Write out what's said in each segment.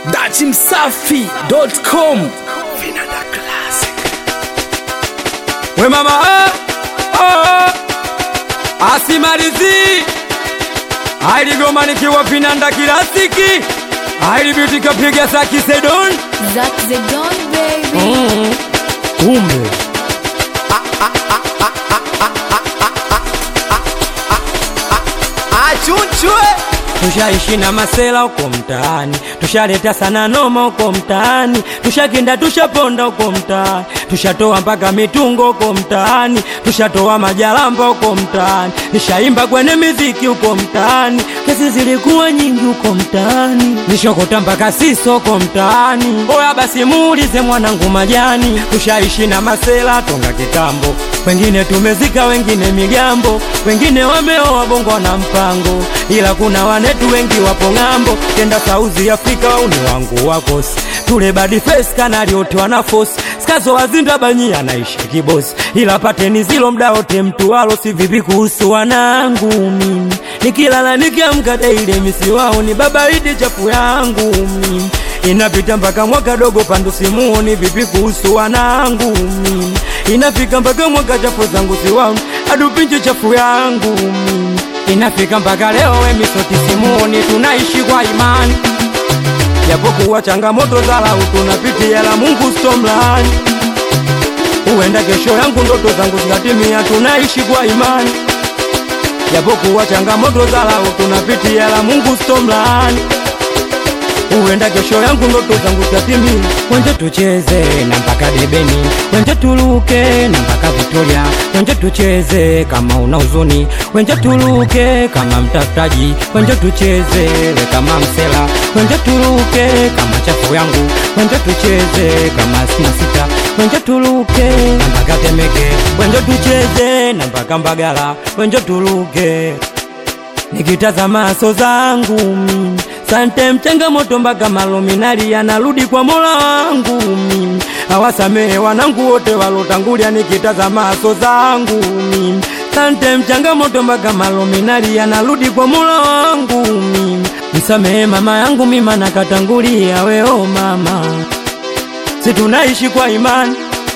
datimsafi.com Vinanda Classic. We mama oh, oh, asimalizi ailigoma nikiwa vinanda kilasiki ailibitikapiga saki sedon Zack the Don baby. kumbe achunchwe tushaishi na masela uko mtaani tushaleta sana noma uko mtaani tushakinda tushaponda uko mtaani tushatoa mpaka mitungo uko mtaani tushatoa majalamba uko mtaani nishaimba kwenye miziki uko mtaani kesi zilikuwa nyingi uko mtaani nishokota mpaka siso uko mtaani oya basi muulize mwanangu majani tushaishi na masela tonga kitambo wengine tumezika wengine migambo wengine wameoa bongo na mpango ila kuna wanetu wengi wapo ng'ambo kenda sauzi afrika wauni wangu wakosi tule badi face kanali wote wana fosi skazo wazinda banyi anaishi kibosi ila pateni zilo mda wote mtu walo si vipi kuhusu wanangu mimi nikilala nikiamka daile misi wao ni baba idi chafu yangu mimi inapita mpaka mwaka dogo pandu simuoni vipi kuhusu wanangu mimi inafika mpaka mwaka chafu zangu siwaoni adupinje chafu yangu mimi inafika mpaka leo wemisoti simuoni tunaishi kwa imani japokuwa changamoto za lau tunapitia la mungu stomlani huenda kesho yangu ndoto zangu zikatimia tunaishi kwa imani japokuwa changamoto za lau tunapitia la mungu stomlani huenda kesho yangu ndoto zangu zitatimia wenje tucheze na mpaka debeni wenje tuluke na mpaka Victoria wenje tucheze kama una huzuni wenje tuluke kama mtafutaji wenje tucheze we kama msela wenje tuluke kama chafu yangu wenje tucheze kama sina sita wenje tuluke na mpaka Temeke wenje tucheze na mpaka Mbagala wenje tuluke nikitazama so zangu mimi sante mchangamoto mpaka malominali yanarudi kwa mola wangu mimi awasamehe wanangu wote walotangulia nikitazama so zangu mimi sante mchangamoto mpaka malominali yanarudi kwa mola wangu mimi msamehe mama yangu mima nakatangulia weo mama si tunaishi kwa imani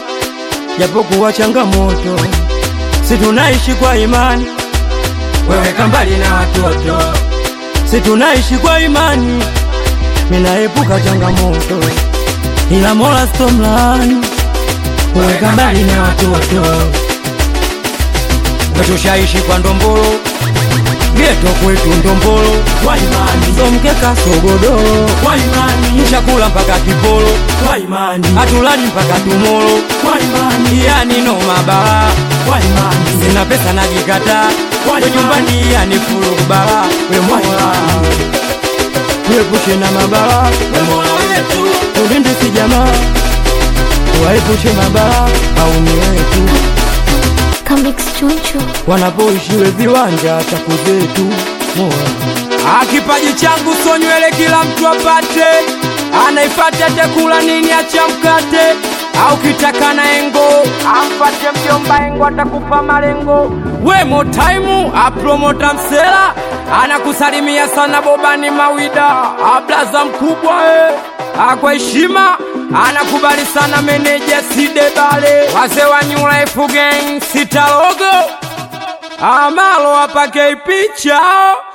japokuwa changamoto si tunaishi kwa imani weweka mbali na watoto si tunaishi kwa imani minaepuka changamoto ila mola stomlani weweka mbali na watoto wetushaishi kwa ndombolo geto kwetu ndombolo kwa imani somkeka sogodoro kwa imani chakula mpaka kipolo kwa imani hatulali mpaka tumolo kwa imani yani no mabala kwa imani sina pesa najikataa kwa nyumbani yani fulu kubala we mola tuepushe na mabala we mola wetu tulinde si jamaa waepushe mabala au ni wetu Comics Chuncho. wanapoishiwe viwanja chaku zetu mola akipaji changu so nywele kila mtu apate anaifata atakula nini acha mkate au kitaka na engo ampate mjomba engo atakupa malengo we motaimu apromota msela anakusalimia sana bobani mawida ablaza mkubwa e akwa heshima anakubali sana meneja sidebale wazee wa New Life Gang sitalogo amalo apake picha